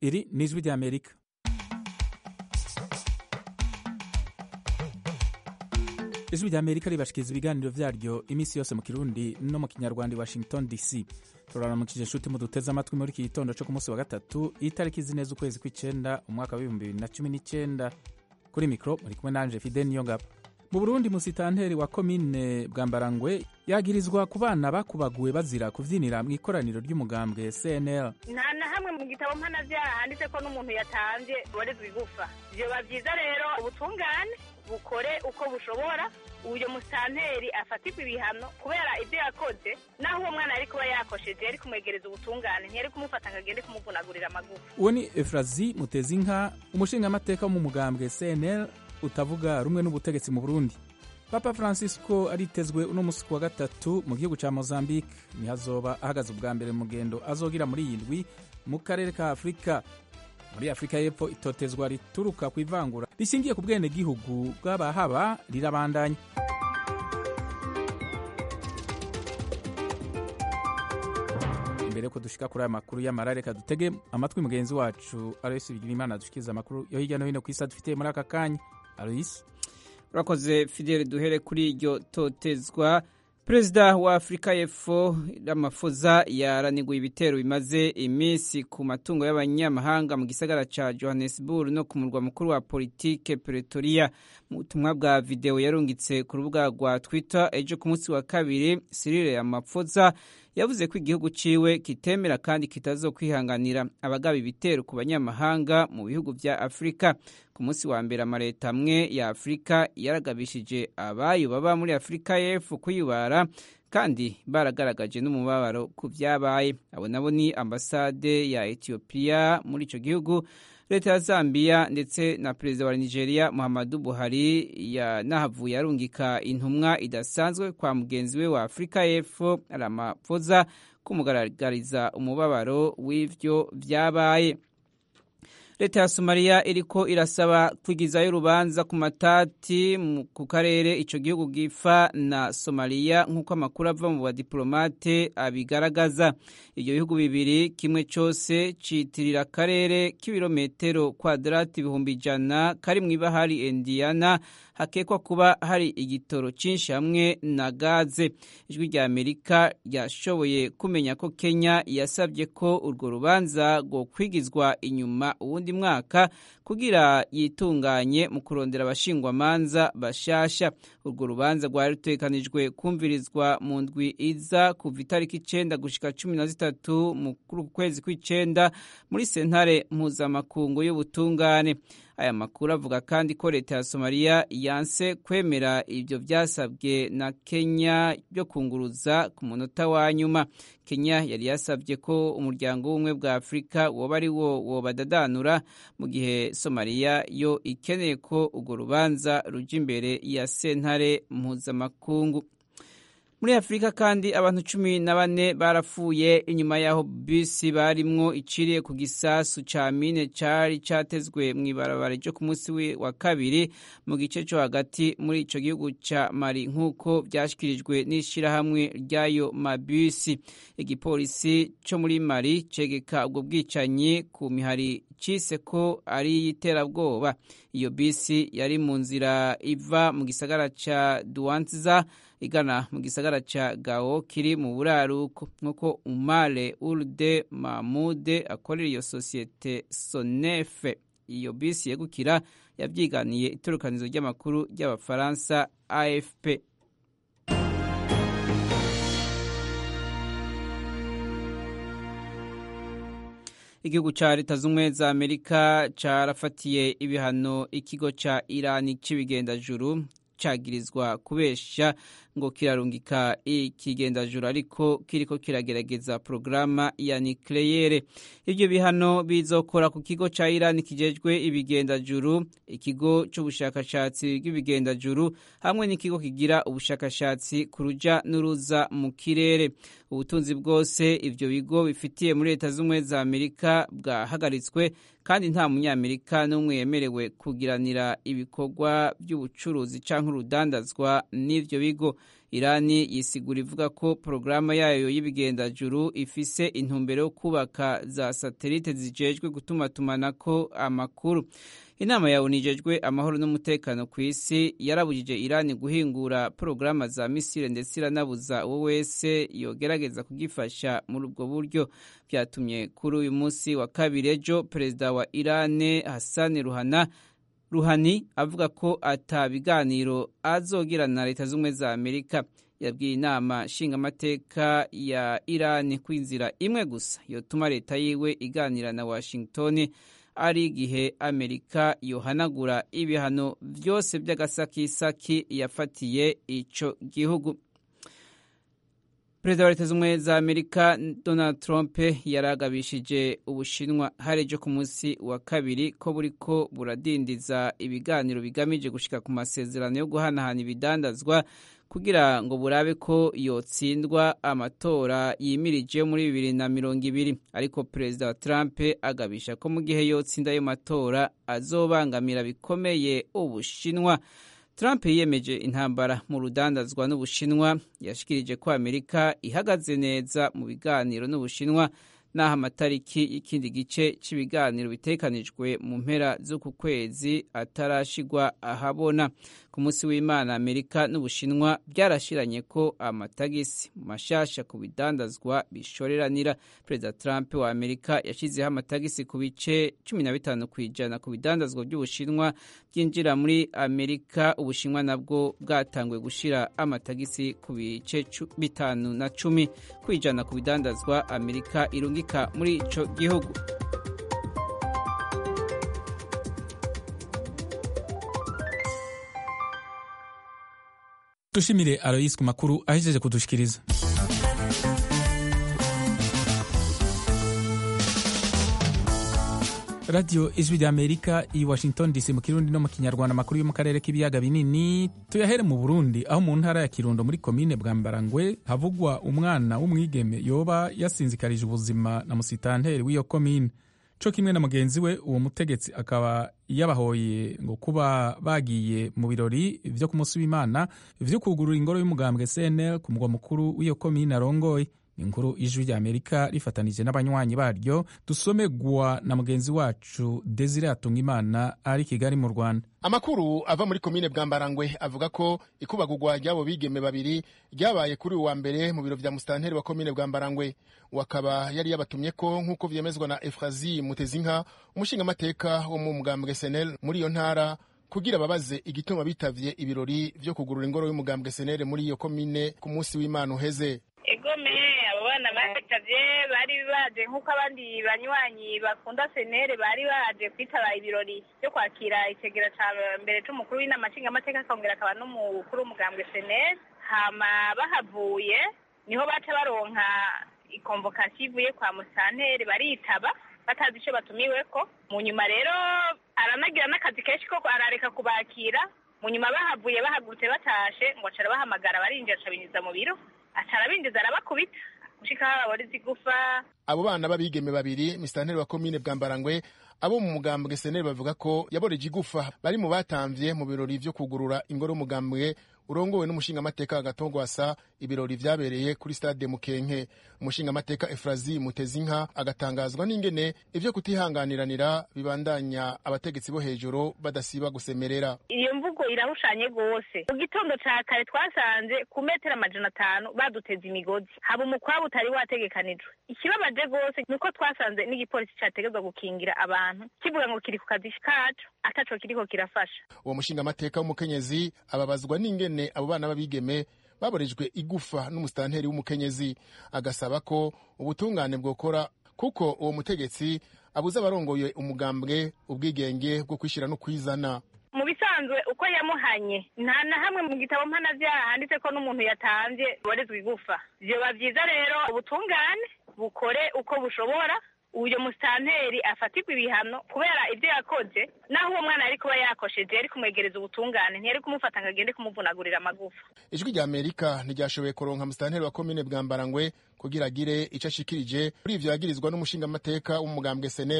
iri ni ijwi ry'amerika ijwi ry'amerika ribashikiriza ibiganiro vyaryo iminsi yose mu kirundi no mu kinyarwanda i washington dc turaramukije inshuti muduteze amatwi muri iki gitondo co ku munsi wa gatatu itariki zineza ukwezi kw'icenda umwaka w'ibihumbi bibiri na cumi n'icenda kuri mikro muri kumwe nanje fide niyongabo mu burundi musitanteri wa komine bwambarangwe yagirizwa ku bana bakubaguwe bazira kuvyinira mu ikoraniro ry'umugambwe cnl nta na hamwe mu gitabo mpanavyaha handitse ko n'umuntu yatanvye borezwa igufa vyoba vyiza rero ubutungane bukore uko bushobora uyo musitanteri afatirwa ibihano kubera ivyo yakoze naho uwo mwana yari kuba yakosheje yari kumwegereza ubutungane ntiyari kumufata ngo agende kumuvunagurira amagufa uwo ni efrazi mutezinka umushingamateka wo mu mugambwe cnl utavuga rumwe n'ubutegetsi mu burundi papa francisco aritezwe uno musi wa gatatu mu gihugu ca mozambique niho azoba ahagaze ubwa mbere mu mugendo azogira muri iyi ndwi mu karere ka afurika muri afurika y'epfo itotezwa rituruka ku ivangura rishingiye ku bwenegihugu bw'abahaba rirabandanya imbere ko dushika kuri aya makuru y'amara reka dutege amatwi mugenzi wacu aloyisi bigirimana dushikiriza amakuru yo hirya no hino ku isi adufitiye muri aka kanya aloyisi urakoze fidele duhere kuri iryo totezwa perezida wa afurika y'epfo ramafoza yaraniguye ibitero bimaze iminsi ku matungo y'abanyamahanga mu gisagara ca johannesburg no ku murwa mukuru wa politike pretoria mu butumwa bwa videwo yarungitse ku rubuga rwa twitter ejo ku munsi wa kabiri sirire yamafoza yavuze ko igihugu ciwe kitemera kandi kitazokwihanganira abagaba ibitero ku banyamahanga mu bihugu vya afurika ku munsi wa mbere amaleta amwe ya afurika yaragabishije abayo baba muri afurika y'epfo kuyibara kandi baragaragaje n'umubabaro ku vyabaye abo nabo ni ambasade ya etiyopiya muri ico gihugu leta ya zambia ndetse na perezida wa nigeria muhammadu buhari yanahavuye arungika intumwa idasanzwe kwa mugenzi we wa afurika y'epfo ramaphosa kumugaragariza umubabaro w'ivyo vyabaye leta ya somaliya iriko irasaba kwigizayo urubanza ku matati ku karere ico gihugu gifa na somaliya nk'uko amakuru ava mu badiplomate abigaragaza ivyo bihugu bibiri kimwe cose citirira akarere k'ibirometero kwadrati ibihumbi ijana kari mw'ibahari indiana hakekwa kuba hari igitoro cyinshi hamwe na gaze ijwi rya amerika ryashoboye kumenya ko kenya yasabye ko urwo rubanza rwo kwigizwa inyuma uwundi mwaka kugira yitunganye mu kurondera abashingwamanza bashasha urwo rubanza rwari rutekanijwe kumvirizwa mu ndwi iza kuva itariki icenda gushika cumi na zitatu mu kwezi kw'icenda muri sentare mpuzamakungu y'ubutungane aya makuru avuga kandi ko leta ya somaliya yanse kwemera ibyo byasabwe na kenya byo kunguruza ku munota wa nyuma kenya yari yasabye ko umuryango w'ubumwe bwa afurika woba ari wo wobadadanura mu gihe somaliya yo ikeneye ko urwo rubanza ruja imbere ya sentare mpuzamakungu muri afurika kandi abantu cumi na bane barapfuye inyuma y'aho bisi barimwo iciriye ku gisasu ca mine cari catezwe mw'ibarabara ryo ku munsi wa kabiri mu gice co hagati muri ico gihugu ca mali nk'uko vyashikirijwe n'ishirahamwe ry'ayo mabisi igipolisi co muri mali cegeka ubwo bwicanyi ku mihari cise ko ari iy'iterabwoba iyo bisi yari mu nzira iva mu gisagara ca duwanziza igana mu gisagara ca gao kiri mu buraruko nk'uko umare urde mamude akorera iyo sosiyete sonefe iyo bisi yegukira yavyiganiye itorokanizo ry'amakuru ry'abafaransa afp igihugu ca leta z'ubumwe za amerika carafatiye ibihano ikigo ca irani c'ibigendajuru cagirizwa kubesha ngo kirarungika ikigendajuru ariko kiriko kiragerageza porogaramu ya nikleyere ivyo bihano bizokora ku kigo ca irani kijejwe ibigendajuru ikigo c'ubushakashatsi bw'ibigendajuru hamwe n'ikigo kigira ubushakashatsi ku ruja n'uruza mu kirere ubutunzi bwose ivyo bigo bifitiye muri leta z'ubumwe za amerika bwahagaritswe kandi nta munyamerika n'umwe yemerewe kugiranira ibikorwa by'ubucuruzi cyangwa urudandazwa n'ivyo bigo irani yisigura ivuga ko porogaramu yayo y'ibigendajuru ifise intumbero yo kubaka za satelite zijejwe gutumatumanako amakuru inama ya onu ijejwe amahoro n'umutekano ku isi yarabujije irani guhingura porogaramu za misile ndetse iranabuza uwo wese yogerageza kugifasha muri ubwo buryo byatumye kuri uyu munsi wa kabiri ejo perezida wa irani hasani ruhana ruhani avuga ko ata biganiro azogirana na leta z'ubumwe za amerika yabwiye inama nshingamateka ya irani ko inzira imwe gusa yotuma leta yiwe iganira na washington ari igihe amerika yohanagura ibihano byose by'agasakisaki yafatiye ico gihugu perezida wa leta z'ubumwe za amerika donald trump yaragabishije ubushinwa hari ejo ku munsi wa kabiri ko buriko buradindiza ibiganiro bigamije gushika ku masezerano yo guhanahana ibidandazwa kugira ngo burabe ko yotsindwa amatora yimirije muri bibiri na mirongo ibiri ariko perezida wa trump agabisha ko mu gihe yotsinda ayo matora azobangamira bikomeye ubushinwa Trump yiyemeje intambara mu rudandazwa n'Ubushinwa yashikirije ko Amerika ihagaze neza mu biganiro n'Ubushinwa naho amatariki y'ikindi gice cy'ibiganiro bitekanijwe mu mpera z'uku kwezi atarashigwa ahabona ku munsi w'imana amerika n'ubushinwa byarashiranye ko amatagisi mashasha ku bidandazwa bishoreranira perezida trump wa amerika yashyizeho amatagisi ku bice cumi na bitanu ku ijana ku bidandazwa by'ubushinwa byinjira muri amerika ubushinwa nabwo bwatanguye gushyira amatagisi ku bice bitanu na cumi ku ijana ku bidandazwa amerika irungika muri ico gihugu dushimire Aloysi ku makuru ahejeje kudushikiriza radiyo ijwi rya amerika i washington dc mu kirundi no mu kinyarwanda amakuru yo mu karere k'ibiyaga binini tuyahere mu burundi aho mu ntara ya kirundo muri komine bwambarangwe havugwa umwana w'umwigeme yoba yasinzikarije ubuzima na musitanteri w'iyo komine co kimwe na mugenzi we uwo mutegetsi akaba yabahoye ngo kuba bagiye mu birori vyo ku munsi w'imana vyo kugurura ingoro y'umugambwe cnl ku mugwa mukuru w'iyo komine arongoye inkuru ijwi rya amerika rifatanije n'abanywanyi baryo dusomegwa na mugenzi wacu desire atungimana ari kigali mu rwanda amakuru ava muri komine bwambarangwe avuga ko ikubagurwa ry'abo bigeme babiri ryabaye kuri uwa mbere mu biro vya musitanteri wa komine bwambarangwe wakaba yari yabatumye ko nk'uko vyemezwa na efrazi mutezinka umushingamateka wo mu mugambwe senel muri iyo ntara kugira babaze igituma bitavye ibirori vyo kugurura ingoro y'umugambwe senel muri iyo komine ku munsi w'imana uheze egome abo bana batavye bari baje nk'uko abandi banywanyi bakunda senere bari baje kwitaba ibirori vyo kwakira itegera ca mbere c'umukuru w'inama nshingamateka akongera akaba n'umukuru w'umugambwe senere hama bahavuye niho baca baronka ikonvokasiyo ivuye kwa musanteri baritaba batazi ico batumiweko mu nyuma rero aranagira n'akazi kenshi ko arareka kubakira mu nyuma bahavuye bahagurutse batashe ngo acara bahamagara barinjira aca binjiza mu biro aca arabinjiza arabakubita gushika babora zigufa abo bana b'abigeme babiri misitanteri wa komine bwambarangwe abo mu mugambwe seneri bavuga ko yaboreje igufa bari mu batamvye mu birori vyo kugurura ingoro y'umugambwe urongowe n'umushingamateka agatongwasa ibirori vyabereye kuri stade mukenke umushingamateka efrazi mutezinka agatangazwa n'ingene ivyo kutihanganiranira bibandanya abategetsi bo hejuru badasiba gusemerera iyo mvugo irahushanye rwose mu gitondo ca kare twasanze ku metero amajana atanu baduteza imigozi haba umukwabu utari wategekanijwe ikibabaje rwose ni uko twasanze n'igipolisi categezwa gukingira abantu kivuga ngo kiri ku kazi kacu ataco kiriko kirafasha uwo mushingamateka w'umukenyezi ababazwa n'ingene abo bana b'abigeme baborejwe igufa n'umusitanteri w'umukenyezi agasaba ko ubutungane bwokora kuko uwo mutegetsi abuze abarongoye umugambwe ubwigenge bwo kwishyira no kwizana mu bisanzwe uko yamuhanye nta na hamwe mu gitabo mpanavyaha handitse ko n'umuntu yatanvye borezwa igufa vyoba vyiza rero ubutungane bukore uko bushobora uyo musitanteri afatirwa ibihano kubera ibyo yakoze naho uwo mwana yari kuba yakosheje yari kumwegereza ubutungane ntiyari kumufata ngo agende kumuvunagurira amagufa ijwi rya amerika ntiryashoboye kuronka musitanteri wa komine bwambarangwe kugira agire ico ashikirije kuri ivyo yagirizwa n'umushingamateka w'umugambwe senel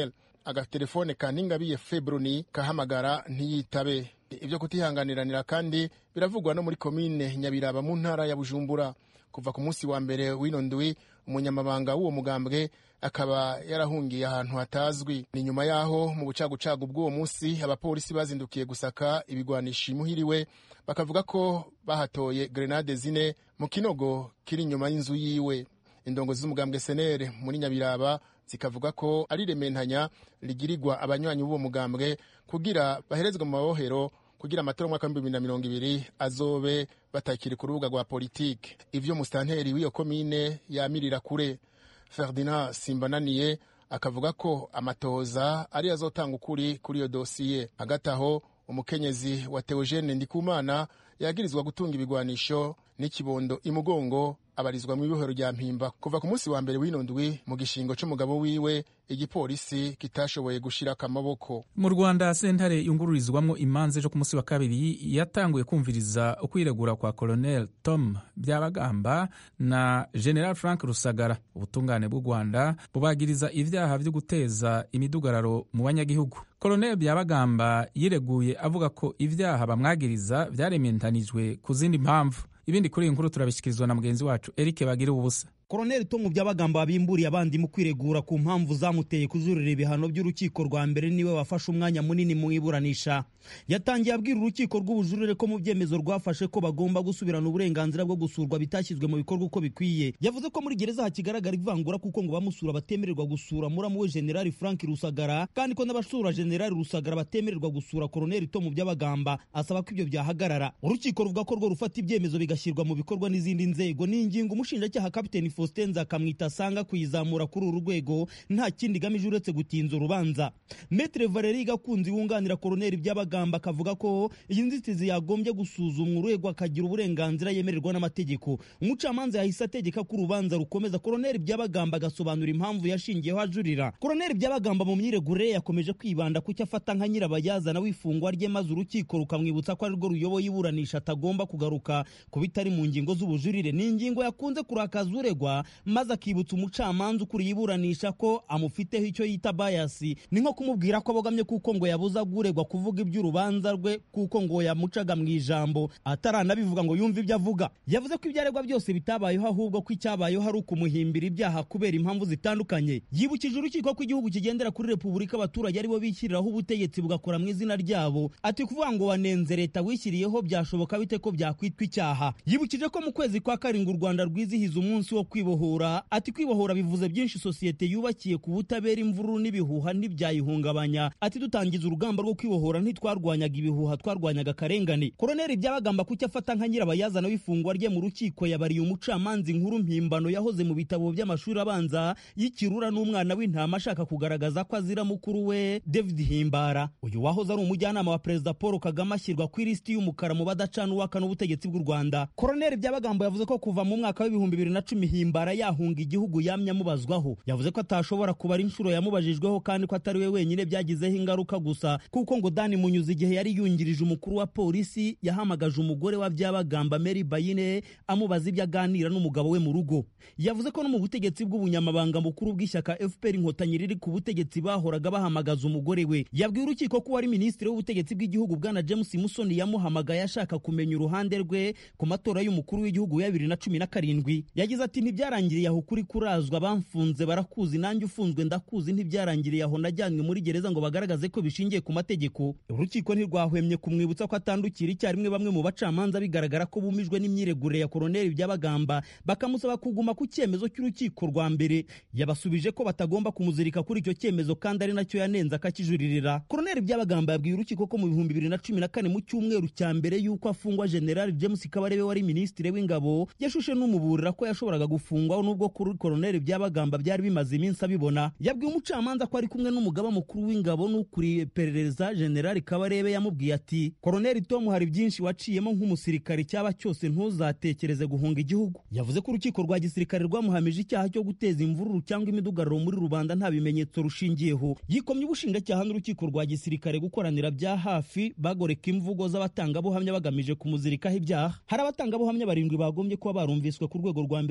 agatelefone ka ningabiye febroni kahamagara ntiyitabe ibyo kutihanganiranira kandi biravugwa no muri komine nyabiraba mu ntara ya bujumbura kuva ku munsi wa mbere w'ino ndwi umunyamabanga w'uwo mugambwe akaba yarahungiye ahantu hatazwi ni nyuma y'aho mu bucagucagu bw'uwo munsi abapolisi bazindukiye gusaka ibigwanisha imuhiriwe bakavuga ko bahatoye grenade zine mu kinogo kiri inyuma y'inzu yiwe indongozi z'umugambwe senere muri nyabiraba zikavuga ko ari rementanya rigirirwa abanywanyi b'uwo mugambwe kugira baherezwe mu mabohero kugira amatora y'umwaka w'ibihumbi bibiri na mirongo ibiri azobe batakiri ku rubuga rwa politike ivyo musitanteri w'iyo komine yamirira kure ferdinand simbananiye akavuga ko amatoza ari azotanga ukuri kuri iyo dosiye hagati aho umukenyezi wa teogene ndikumana yagirizwa gutunga ibigwanisho n'ikibondo imugongo abarizwa mu ibohero rya mpimba kuva ku munsi wa mbere w'ino ndwi mu gishingo c'umugabo wiwe igipolisi kitashoboye gushirako amaboko mu rwanda sentare yungururizwamwo imanza ejo ku munsi wa kabiri yatanguye kumviriza ukwiregura kwa colonel tom byabagamba na general frank rusagara ubutungane bw'u rwanda bubagiriza ivyaha vyo guteza imidugararo mu banyagihugu colonel byabagamba yireguye avuga ko ivyaha bamwagiriza vyarementanijwe ku zindi mpamvu ibindi kuri iyi nkuru turabishyikirizwa na mugenzi wacu eric bagira ubusa koroneli tomu byabagamba bimburiye abandi mu kwiregura ku mpamvu zamuteye kujurira ibihano by'urukiko rwa mbere niwe wafashe umwanya munini mu iburanisha yatangiye abwira urukiko rw'ubujurire ko mu byemezo rwafashe ko bagomba gusubirana uburenganzira bwo gusurwa bitashyizwe mu bikorwa uko bikwiye yavuze ko muri gereza hakigaragara ivangura kuko ngo bamusura batemererwa gusura muramu we generali frank rusagara kandi ko n'abasura generali rusagara batemererwa gusura koroneli tomu byabagamba asaba ko ibyo byahagarara urukiko ruvuga ko rwo rufata ibyemezo bigashyirwa mu bikorwa n'izindi nzego ni ingingo umushinjacyaha kapiteni faustin nzakamwita asanga kuyizamura kuri uru rwego nta kindi igamije uretse gutinza urubanza metre valeri gakunzi wunganira koroneli byabagamba akavuga ko iyi nzitizi yagombye gusuzumwa urwego akagira uburenganzira yemererwa n'amategeko umucamanza yahise ategeka ko urubanza rukomeza koroneli byabagamba agasobanura impamvu yashingiyeho ajurira koroneli byabagamba mu myiregure yakomeje kwibanda ku cyo afata nka nyirabayazana w'ifungwa rye maze urukiko rukamwibutsa ko arirwo ruyoboye iburanisha atagomba kugaruka ku bitari mu ngingo z'ubujurire ni ingingo yakunze kurakaza uregwa maze akibutsa umucamanza ukuriye iburanisha ko amufiteho icyo yita bayasi ni nko kumubwira ko abogamye kuko ngo yabuza uregwa kuvuga iby'urubanza rwe kuko ngo yamucaga mu ijambo ataranabivuga ngo yumve ibyo avuga yavuze ko ibyaregwa byose bitabayeho ahubwo ko icyabayeho ari ukumuhimbira ibyaha kubera impamvu zitandukanye yibukije urukiko ko igihugu kigendera kuri repubulika abaturage aribo bishyiriraho ubutegetsi bugakora mu izina ryabo ati kuvuga ngo wanenze leta wishyiriyeho byashoboka bite ko byakwitwa icyaha yibukije ko mu kwezi kwa karindwi u rwanda rwizihiza umunsi wo kwibohora ati kwibohora bivuze byinshi sosiyete yubakiye ku butabera imvururu n'ibihuha ntibyayihungabanya ati dutangiza urugamba rwo kwibohora ntitwarwanyaga ibihuha twarwanyaga akarengane koroneli byabagamba kucyo afata nka nyirabayazana w'ifungwa rye mu rukiko yabariye umucamanza inkuru mpimbano yahoze mu bitabo by'amashuri abanza y'ikirura n'umwana w'intama ashaka kugaragaza ko azira mukuru we david himbara uyu wahoze ari umujyanama wa perezida paul kagame ashyirwa ku ilisiti y'umukara mu badacana uwaka n'ubutegetsi bw'u rwanda koroneli byabagamba yavuze ko kuva mu mwaka w'ibihumbi bibiri na cumi himbara yahunga igihugu yamye amubazwaho yavuze ko atashobora kubara inshuro yamubajijweho kandi ko atari we wenyine byagizeho ingaruka gusa kuko ngo dani munyuze igihe yari yungirije umukuru wa polisi yahamagaje umugore wa byabagamba mary bayine amubaza ibyo aganira n'umugabo we mu rugo yavuze ko no mu butegetsi bw'ubunyamabanga mukuru bw'ishyaka fpr inkotanyi riri ku butegetsi bahoraga bahamagaza umugore we yabwiye urukiko ko wari minisitiri w'ubutegetsi bw'igihugu bwana james musoni yamuhamagaye ashaka kumenya uruhande rwe ku matora y'umukuru w'igihugu ya bibiri na cumi na karindwi yagize ati ntibyarangiriye aho ukuri kurazwa bamfunze barakuzi nanjye ufunzwe ndakuzi ntibyarangiriye aho najyanywe muri gereza ngo bagaragaze ko bishingiye ku mategeko urukiko ntirwahwemye kumwibutsa ko atandukira icyarimwe bamwe mu bacamanza bigaragara ko bumijwe n'imyiregurire ya koroneli byabagamba bakamusaba kuguma ku cyemezo cy'urukiko rwa mbere yabasubije ko batagomba kumuzirika kuri icyo cyemezo kandi ari nacyo yanenze akakijuririra koroneli byabagamba yabwiye urukiko ko mu bihumbi bibiri na cumi na kane mu cyumweru cya mbere y'uko afungwa general james kabarebe wari minisitiri w'ingabo yashushe n'umuburira ko yashoboraga gufungwa nubwo kuri koroneli byabagamba byari bimaze iminsi abibona yabwiye umucamanza ko ari kumwe n'umugaba mukuru w'ingabo n'ukuriye iperereza generali kabarebe yamubwiye ati koroneli tom hari byinshi waciyemo nk'umusirikare cyaba cyose ntuzatekereze guhunga igihugu yavuze ko urukiko rwa gisirikare rwamuhamije icyaha cyo guteza imvururu cyangwa imidugararo muri rubanda nta bimenyetso rushingiyeho yikomye ubushinjacyaha n'urukiko rwa gisirikare gukoranira bya hafi bagoreka imvugo z'abatangabuhamya bagamije kumuzirikaho ibyaha hari abatangabuhamya barindwi bagombye kuba barumviswe ku rwego rwa mbere bamushinja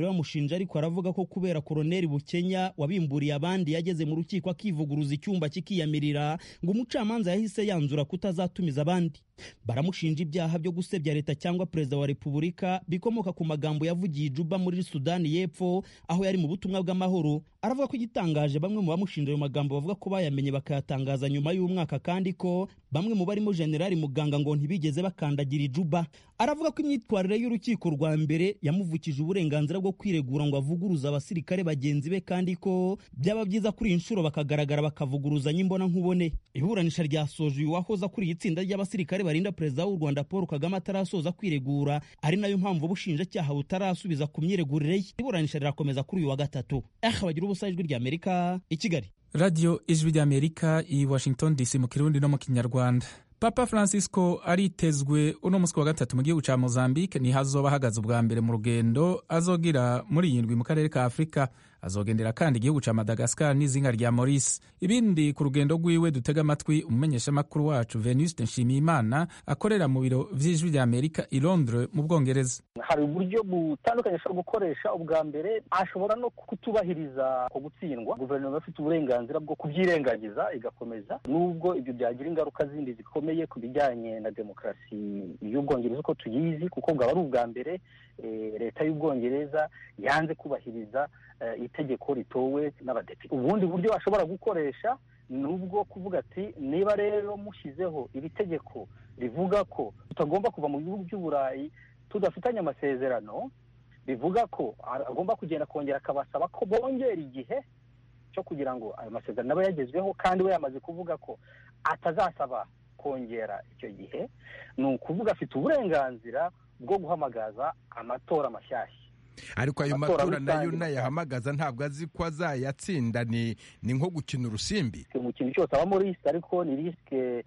aramushinja ariko aravuga ko kubera koroneli bukenya wabimburiye abandi yageze mu rukiko akivuguruza icyumba kikiyamirira ngo umucamanza yahise yanzura kutazatumiza abandi baramushinja ibyaha byo gusebya leta cyangwa perezida wa repubulika bikomoka ku magambo yavugiye juba muri sudani y'epfo aho yari mu butumwa bw'amahoro aravuga ko igitangaje bamwe mu bamushinja ayo magambo bavuga ko bayamenye bakayatangaza nyuma y'umwaka kandi ko bamwe mu barimo generali muganga ngo ntibigeze bakandagira ijuba aravuga ko imyitwarire y'urukiko rwa mbere yamuvukije uburenganzira bwo kwiregura ngo avuguruze abasirikare bagenzi be kandi ko byaba byiza kuri iyi nshuro bakagaragara bakavuguruzanya imbona nkubone iburanisha ryasoje uyu wahoze akuriye itsinda ry'abasirikare barinda perezida w'u rwanda paul kagame atarasoza kwiregura ari nayo mpamvu ubushinjacyaha butarasubiza ku myiregurire ye iburanisha rirakomeza kuri uyu wa gatatu aha bagira ubusa ijwi ry'amerika i kigali radiyo ijwi ry'amerika i washington dc mu kirundi no mu kinyarwanda papa francisco aritezwe uno munsi wa gatatu mu gihugu cya mozambique niho azoba ahagaze ubwa mbere mu rugendo azogira muri iyi ndwi mu karere ka afurika azogendera kandi igihugu cya madagascar n'izinga rya maurice ibindi ku rugendo rwiwe dutega amatwi umumenyeshamakuru wacu venuste nshimiyimana akorera mu biro vy'ijwi rya amerika i londres mu bwongereza hari uburyo butandukanye ashobora gukoresha ubwa mbere ashobora no kutubahiriza ko gutsindwa guverinoma ifite uburenganzira bwo kubyirengagiza igakomeza nubwo ibyo byagira ingaruka zindi zikomeye ku bijyanye na demokarasi y'ubwongereza uko tuyizi kuko bwaba ari ubwa mbere leta y'ubwongereza yanze kubahiriza itegeko ritowe n'abadepite ubundi buryo ashobora gukoresha ni ubwo kuvuga ati niba rero mushyizeho iri tegeko rivuga ko tutagomba kuva mu bihugu by'uburayi tudafitanye amasezerano bivuga ko agomba kugenda kongera akabasaba ko bongera igihe cyo kugira ngo ayo masezerano aba yagezweho kandi we yamaze kuvuga ko atazasaba kongera icyo gihe ni ukuvuga afite uburenganzira bwo guhamagaza amatora mashyashya ariko ayo matora nayo nayahamagaza ntabwo azi ko azayatsinda ni ni nko gukina urusimbi mu kintu cyose abamo risike ariko ni risike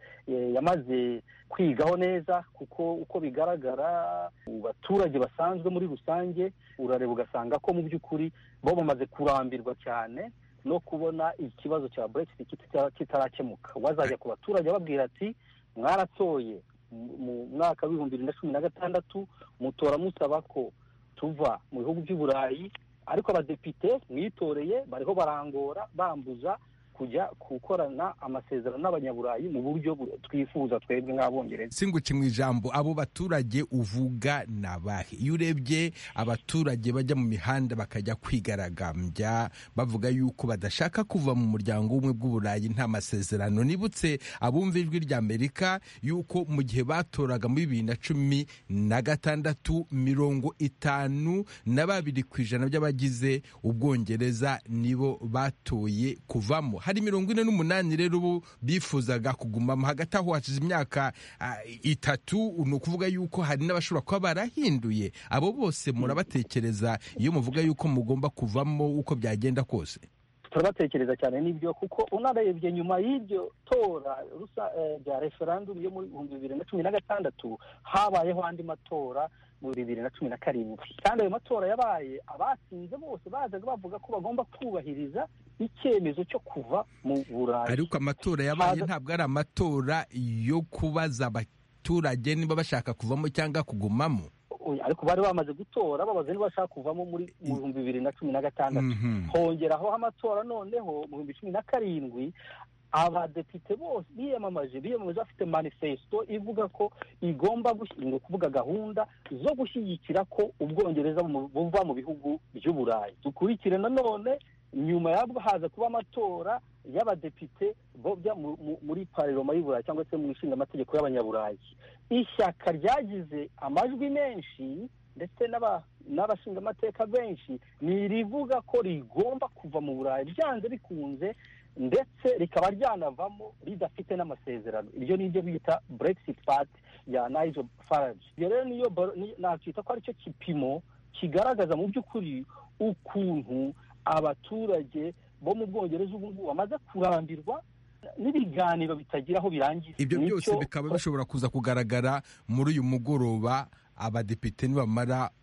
yamaze kwigaho neza kuko uko bigaragara mu baturage basanzwe muri rusange urareba ugasanga ko mu by'ukuri bo bamaze kurambirwa cyane no kubona ikibazo cya brexit kitarakemuka wazajya ku baturage babwira ati mwaratoye mu mwaka w'ibihumbi bibiri na cumi na gatandatu mutora musaba ko tuva mu bihugu by'uburayi ariko abadepite mwitoreye bariho barangora bambuza kujya gukorana amasezerano n'abanyaburayi mu buryo twifuza twebwe nk'abongereza singuke mu ijambo abo baturage uvuga ni abahe iyo urebye abaturage bajya mu mihanda bakajya kwigaragambya bavuga yuko badashaka kuva mu muryango w'ubumwe bw'uburayi nta masezerano nibutse abumva ijwi rya amerika yuko mu gihe batoraga muri bibiri na cumi na gatandatu mirongo itanu na babiri ku ijana by'abagize ubwongereza nibo batoye kuvamo hari mirongo ine n'umunani rero ubu bifuzaga kugumamo hagati aho hashize imyaka itatu ni ukuvuga yuko hari n'abashobora kuba barahinduye abo bose murabatekereza iyo muvuga yuko mugomba kuvamo uko byagenda kose turabatekereza cyane n'ibyo kuko unarebye nyuma y'iryo tora rya referandumu yo mu bihumbi bibiri na cumi na gatandatu habayeho andi matora mu bibiri na cumi na karindwi kandi ayo matora yabaye abatsinze bose bazaga bavuga ko bagomba kubahiriza icyemezo cyo kuva mu burayi ariko amatora yabaye ntabwo ari amatora yo kubaza abaturage niba bashaka kuvamo cyangwa kugumamo ariko bari bamaze gutora babaza niba bashaka kuvamo muri mu bihumbi bibiri na cumi na gatandatu hongeraho amatora noneho mu bihumbi cumi na karindwi abadepite bose biyamamaje biyamamaje bafite manifesto ivuga ko igomba ni ukuvuga gahunda zo gushyigikira ko ubwongereza buva mu bihugu by'uburayi dukurikire nanone nyuma yabwo haza kuba amatora y'abadepite bojya muri pareroma y'uburayi cyangwa se mu ishinga amategeko y'abanyaburayi ishyaka ryagize amajwi menshi ndetse n'abashinga amateka benshi ni irivuga ko rigomba kuva mu burayi byanze bikunze ndetse rikaba ryanavamo ridafite n'amasezerano iryo ni ryo bita brexit party ya nigel farage iyo rero niyo nakwita ko aricyo kipimo kigaragaza mu by'ukuri ukuntu abaturage bo mu bwongereza ubu ngubu bamaze kurambirwa n'ibiganiro bitagira aho birangira ibyo byose bikaba bishobora kuza kugaragara muri uyu mugoroba abadepite nibamara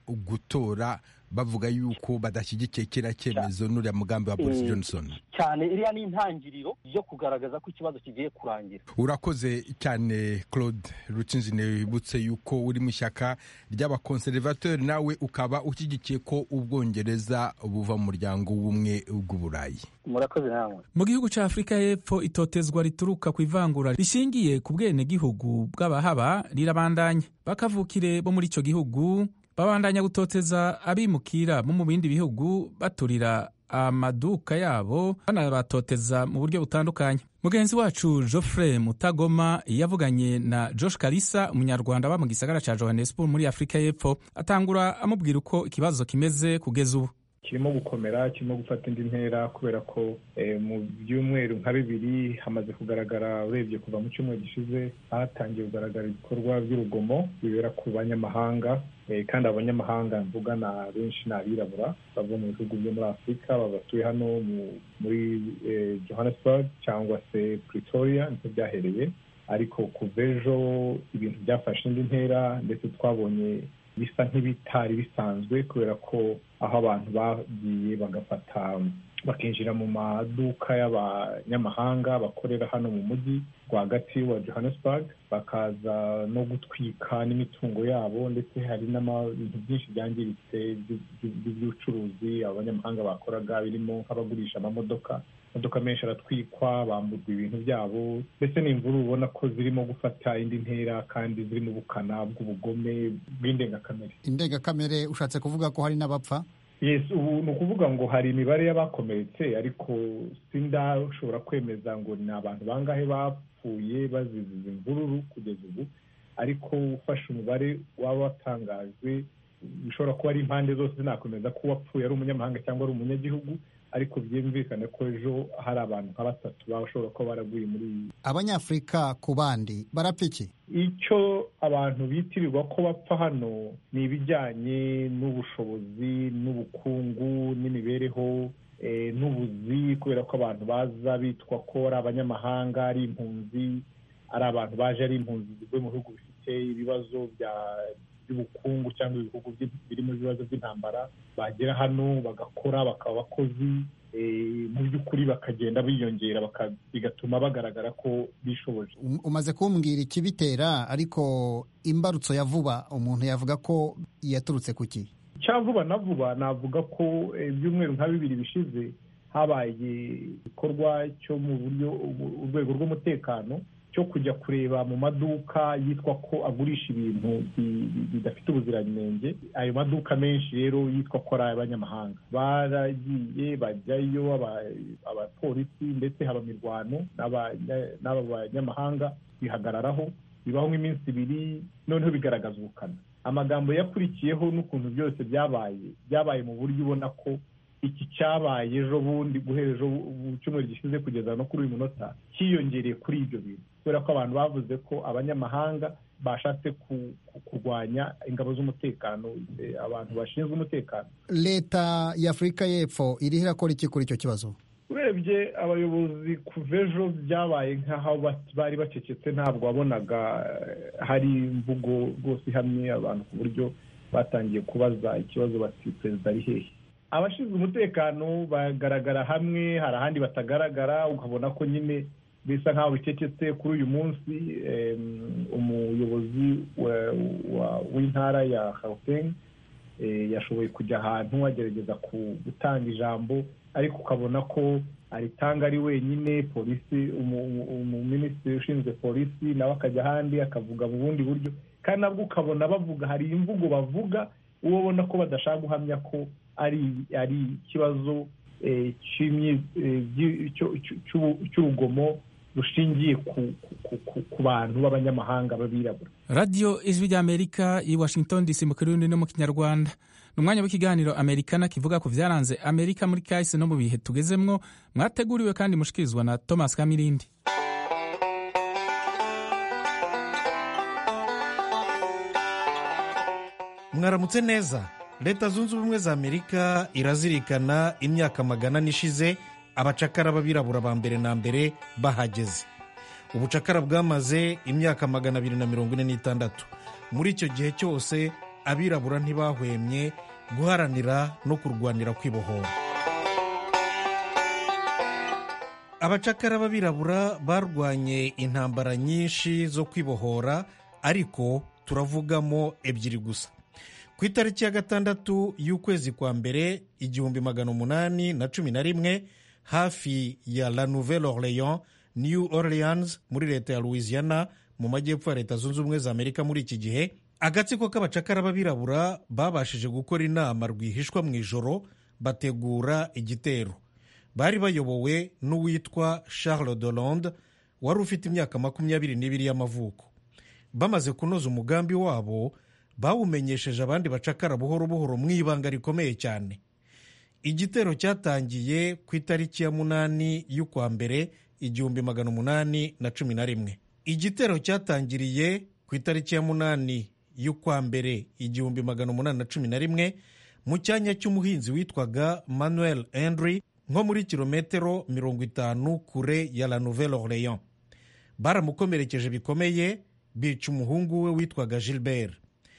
gutora bavuga yuko badashyigikiye kiriya cyemezo n'uriya mugambi wa boris johnson cyane iriya ni intangiriro yo kugaragaza ko ikibazo kigiye kurangira urakoze cyane claude rutsinzi wibutse yuko uri mu ishyaka ry'abakonservateur nawe ukaba ushyigikiye ko ubwongereza buva mu muryango w'ubumwe bw'uburayi murakoze namwe mu gihugu cya afurika y'epfo itotezwa rituruka ku ivangura rishingiye ku bwenegihugu bw'abahaba rirabandanya bakavukire bo muri icyo gihugu babandanya gutoteza abimukira bo mu bindi bihugu baturira amaduka yabo banabatoteza mu buryo butandukanye mugenzi wacu geoffrey mutagoma yavuganye na josh kalisa umunyarwanda aba mu gisagara cya johannesburg muri afurika y'epfo atangura amubwira uko ikibazo kimeze kugeza ubu kirimo gukomera kirimo gufata indi ntera kubera ko mu byumweru nka bibiri hamaze kugaragara urebye kuva mu cyumweru gishize hatangiye kugaragara ibikorwa by'urugomo bibera ku banyamahanga kandi abanyamahanga mvuga na benshi ni abirabura bava mu bihugu byo muri afurika batuye hano muri johannesburg cyangwa se pretoria niko byahereye ariko kuva ejo ibintu byafashe indi ntera ndetse twabonye bisa nk'ibitari bisanzwe kubera ko aho abantu bagiye bagafata bakinjira mu maduka y'abanyamahanga bakorera hano mu mujyi rwagati wa johannesburg bakaza no gutwika n'imitungo yabo ndetse hari n'ibintu byinshi byangiritse by'ubucuruzi abanyamahanga bakoraga birimo nk'abagurisha amamodoka imodoka menshi aratwikwa bamburwa ibintu byabo ndetse ni imvura ubona ko zirimo gufata indi ntera kandi zirimo ubukana bw'ubugome bw'indengakamere indengakamere ushatse kuvuga ko hari n'abapfa yes ubu ni ukuvuga ngo hari imibare y'abakomeretse ariko sindashobora kwemeza ngo ni abantu bangahe bapfuye bazize izi mvururu kugeza ubu ariko ufashe umubare waba watangajwe bishobora kuba ari impande zose zinakomeza ko uwapfuye ari umunyamahanga cyangwa ari umunyagihugu ariko byumvikane ko ejo hari abantu nka batatu bashobora kuba baraguye muri iyi abanyafurika ku bandi barapfa iki icyo abantu bitirirwa ko bapfa hano ni ibijyanye n'ubushobozi n'ubukungu n'imibereho n'ubuzi kubera ko abantu baza bitwa ko ari abanyamahanga ari impunzi ari abantu baje ari impunzi zivuye mu bihugu bifite ibibazo by'ubukungu cyangwa ibihugu birimo ibibazo by'intambara bagera hano bagakora bakaba abakozi mu by'ukuri bakagenda biyongera bigatuma bagaragara ko bishoboje umaze kumbwira ikibitera ariko imbarutso ya vuba umuntu yavuga ko yaturutse ku ki cya vuba na vuba navuga ko ibyumweru nka bibiri bishize habaye igikorwa cyo mu buryo urwego rw'umutekano cyo kujya kureba mu maduka yitwa ko agurisha ibintu bidafite ubuziranenge ayo maduka menshi rero yitwa ko ari ay'abanyamahanga baragiye bajyayo abapolisi ndetse haba imirwano n'aba banyamahanga bihagararaho bibaho nk'iminsi ibiri noneho bigaragaza ubukana amagambo yakurikiyeho n'ukuntu byose byabaye byabaye mu buryo ubona ko iki cyabaye ejo bundi guhera ejo cyumweru gishize kugeza no kuri uyu munota cyiyongereye kuri ibyo bintu kubera ko abantu bavuze ko abanyamahanga bashatse kurwanya ingabo z'umutekano abantu bashinzwe umutekano leta y'afurika y'epfo iriho irakora iki kuri icyo kibazo urebye abayobozi kuva ejo byabaye nk'aho bari bacecetse ntabwo wabonaga hari imvugo rwose ihamye abantu ku buryo batangiye kubaza ikibazo bati perezida ari hehe abashinzwe umutekano bagaragara hamwe hari ahandi batagaragara ukabona ko nyine bisa nk'aho bicecetse kuri uyu munsi umuyobozi w'intara ya Gauteng yashoboye kujya ahantu agerageza gutanga ijambo ariko ukabona ko aritanga ari wenyine polisi umuminisitiri ushinzwe polisi nawe akajya ahandi akavuga mu bundi buryo kandi nabwo ukabona bavuga hari imvugo bavuga uwo ubona ko badashaka guhamya ko ari ari ikibazo cy'urugomo rushingiye ku bantu b'abanyamahanga b'abirabura radiyo ijwi ry'amerika i washington dc mu kirundi no mu kinyarwanda ni umwanya w'ikiganiro amerikana kivuga ku byaranze amerika muri kahise no mu bihe tugezemwo mwateguriwe kandi mushikirizwa na thomas kamirindi mwaramutse neza leta zunze ubumwe za amerika irazirikana imyaka magana n'ishize abacakara b'abirabura ba mbere na mbere bahageze ubucakara bwamaze imyaka magana abiri na mirongo ine n'itandatu muri icyo gihe cyose abirabura ntibahwemye guharanira no kurwanira kwibohora abacakara b'abirabura barwanye intambara nyinshi zo kwibohora ariko turavugamo ebyiri gusa ku itariki ya gatandatu y'ukwezi kwa mbere igihumbi magana umunani na cumi na rimwe hafi ya la nouvelle orleans new orleans muri leta ya louisiana mu majyepfo ya leta zunze ubumwe za amerika muri iki gihe agatsiko k'abacakara b'abirabura babashije gukora inama rwihishwa mu ijoro bategura igitero bari bayobowe n'uwitwa charles Hollande wari ufite imyaka makumyabiri n'ibiri y'amavuko bamaze kunoza umugambi wabo bawumenyesheje abandi bacakara buhoro buhoro mu ibanga rikomeye cyane igitero cyatangiye ku itariki ya munani y'ukwa mbere igihumbi magana umunani na cumi na rimwe igitero cyatangiriye ku itariki ya munani y'ukwa mbere igihumbi magana umunani na cumi na rimwe mu cyanya cy'umuhinzi witwaga manuel henry nko muri kilometero mirongo itanu kure ya la nouvelle orleans baramukomerekeje bikomeye bica umuhungu we witwaga gilbert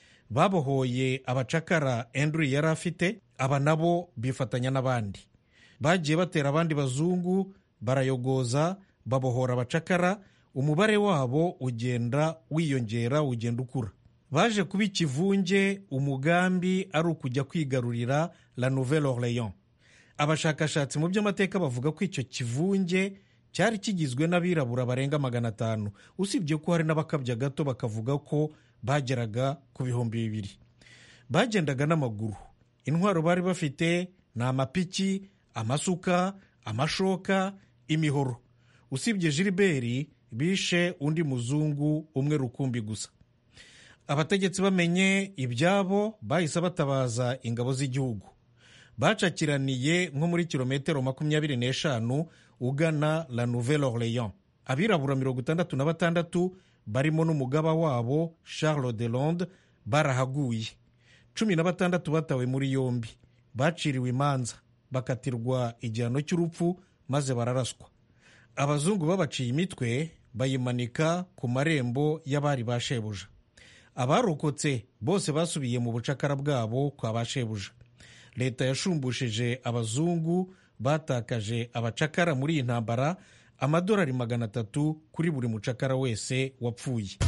babohoye abacakara henry yari afite aba nabo bifatanya n'abandi bagiye batera abandi bazungu barayogoza babohora abacakara umubare wabo ugenda wiyongera ugenda ukura baje kuba ikivunge umugambi ari ukujya kwigarurira la nouvelle orleans abashakashatsi mu by'amateka bavuga ko icyo kivunge cyari kigizwe n'abirabura barenga magana atanu usibye ko hari n'abakabya gato bakavuga ko bageraga ku bihumbi bibiri bagendaga n'amaguru intwaro bari bafite ni amapiki amasuka amashoka imihoro usibye gilbert bishe undi muzungu umwe rukumbi gusa abategetsi bamenye ibyabo bahise batabaza ingabo z'igihugu bacakiraniye nko muri kilometero makumyabiri n'eshanu ugana la nouvelle orleans abirabura mirongo itandatu na batandatu barimo n'umugaba wabo charles de londe barahaguye cumi na batandatu batawe muri yombi baciriwe imanza bakatirwa igihano cy'urupfu maze bararaswa abazungu babaciye imitwe bayimanika ku marembo y'abari ba shebuja abarokotse bose basubiye mu bucakara bwabo kwa ba shebuja leta yashumbushije abazungu batakaje abacakara muri iyi ntambara amadolari magana atatu kuri buri mucakara wese wapfuye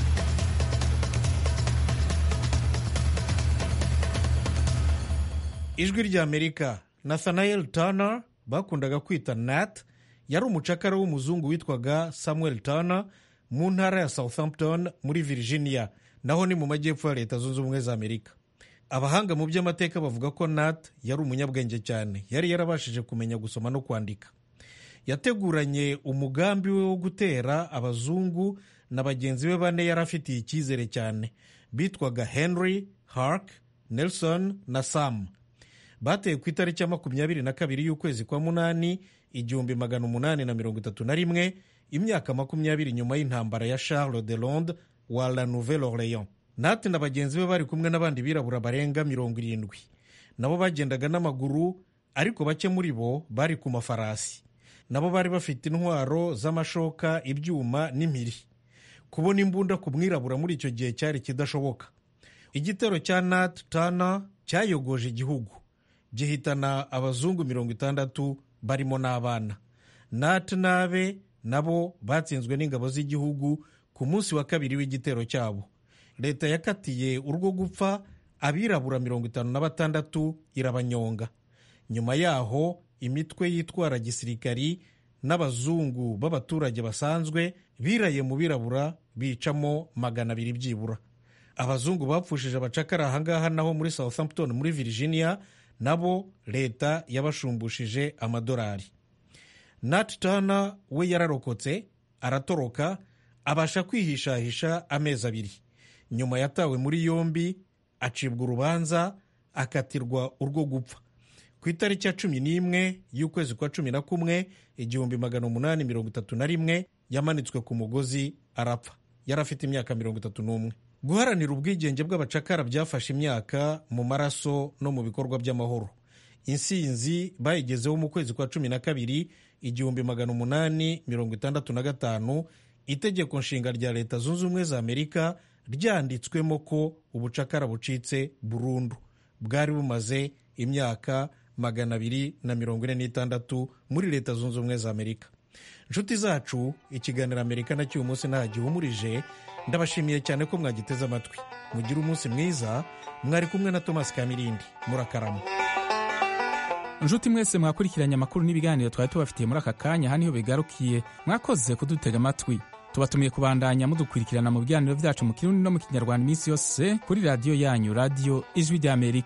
ijwi ry'amerika nathanael turner bakundaga kwita nat yari umucakara w'umuzungu witwaga samuel turner mu ntara ya southampton muri virginia naho ni mu majyepfo ya leta zunze ubumwe za amerika abahanga mu by'amateka bavuga ko nat yari umunyabwenge cyane yari yarabashije kumenya gusoma no kwandika yateguranye umugambi we wo gutera abazungu na bagenzi be bane yari afitiye icyizere cyane bitwaga henry hark nelson na sam bateye ku itariki ya makumyabiri na kabiri y'ukwezi kwa munani igihumbi magana umunani na mirongo itatu na rimwe imyaka makumyabiri nyuma y'intambara ya charles de londe wa la nouvelle orleans nati na bagenzi be bari kumwe n'abandi birabura barenga mirongo irindwi nabo bagendaga n'amaguru ariko bake muri bo bari ku mafarasi nabo bari bafite intwaro z'amashoka ibyuma n'impiri kubona imbunda ku mwirabura muri icyo gihe cyari kidashoboka igitero cya nat tana cyayogoje igihugu gihitana abazungu mirongo itandatu barimo n'abana nat n'abe nabo batsinzwe n'ingabo z'igihugu ku munsi wa kabiri w'igitero cyabo leta yakatiye urwo gupfa abirabura mirongo itanu na batandatu irabanyonga nyuma yaho imitwe yitwara gisirikari n'abazungu b'abaturage basanzwe biraye mu birabura bicamo magana abiri byibura abazungu bapfushije abacakara ahangaha naho muri southampton muri virginia nabo leta yabashumbushije amadolari nat tana we yararokotse aratoroka abasha kwihishahisha amezi abiri nyuma yatawe muri yombi acibwa urubanza akatirwa urwo gupfa ku itariki ya cumi n'imwe y'ukwezi kwa cumi na kumwe igihumbi magana umunani mirongo itatu na rimwe yamanitswe ku mugozi arapfa yari afite imyaka mirongo itatu n'umwe guharanira ubwigenge bw'abacakara byafashe imyaka mu maraso no mu bikorwa by'amahoro insinzi bayigezeho mu kwezi kwa cumi na kabiri igihumbi magana umunani mirongo itandatu na gatanu itegeko nshinga rya leta zunze ubumwe za amerika ryanditswemo ko ubucakara bucitse burundu bwari bumaze imyaka magana abiri na mirongo ine n'itandatu muri leta zunze ubumwe za amerika inshuti zacu ikiganiro amerika na cy'uyu munsi nta gihumurije ndabashimiye cyane ko mwagiteze amatwi mugire umunsi mwiza mwari kumwe na thomas kamirindi murakarama inshuti mwese mwakurikiranye amakuru n'ibiganiro twari tubafitiye muri aka kanya aha niho bigarukiye mwakoze kudutega amatwi tubatumiye kubandanya mudukurikirana mu biganiro byacu mu kirundi no mu kinyarwanda iminsi yose kuri radiyo yanyu radiyo ijwi ry'amerika